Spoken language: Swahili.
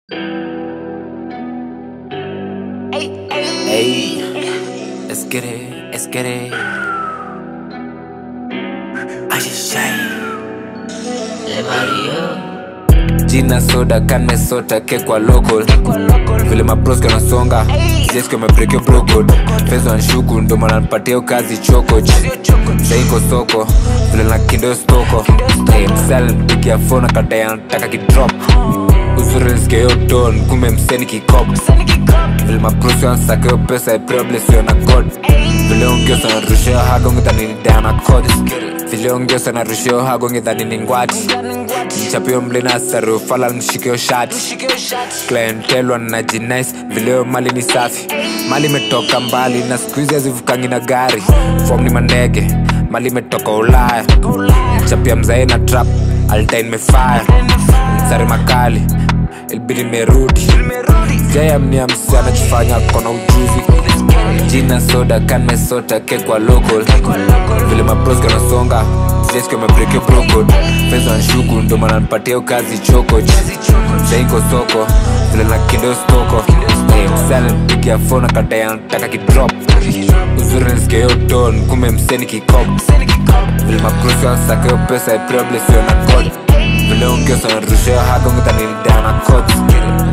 Hey, let's get it, let's get it. I just say, jina soda kan mesota kekwa local vile maproski wanasonga jeski wamebrekio brocod fezo anshuku ndo maana nipatia kazi chokoch saiko soko vile na kindo stoko hey, msal mpigia fona kadai anataka kidrop uzuri niskeyo don kumbe mseni kikop vile maprosi wansakeo pesa ipreblesio na god vile ongiosa narusheo haga ungedhani ni dana cod vile ongiosa narusheo haga ungedhani ni ngwati mchapio mlina sarufala nishikeo shati klientelwa na jinais vileo mali ni safi mali imetoka mbali na skuizi hazivukangi na gari fom ni mandege mali imetoka ulaya mchapia mzae na trap altain mefaya msari makali ilbidi merudi jayamnia msi anachofanya kona ujuzi jina soda kan mesota kekwa local vile maproski wanasonga jeski wamebrekio brocod feza nshuku ndo maana nipatia kazi chokoch saiko soko vile na kindo stoko Hey, msana nipigia fona kadai anataka kidrop uzuri niskeyo don kumbe mseni kikop vile maprosi wansakeo pesa ipreblesio na god vile ongiosa narusheo haga ungedhani ni dana cots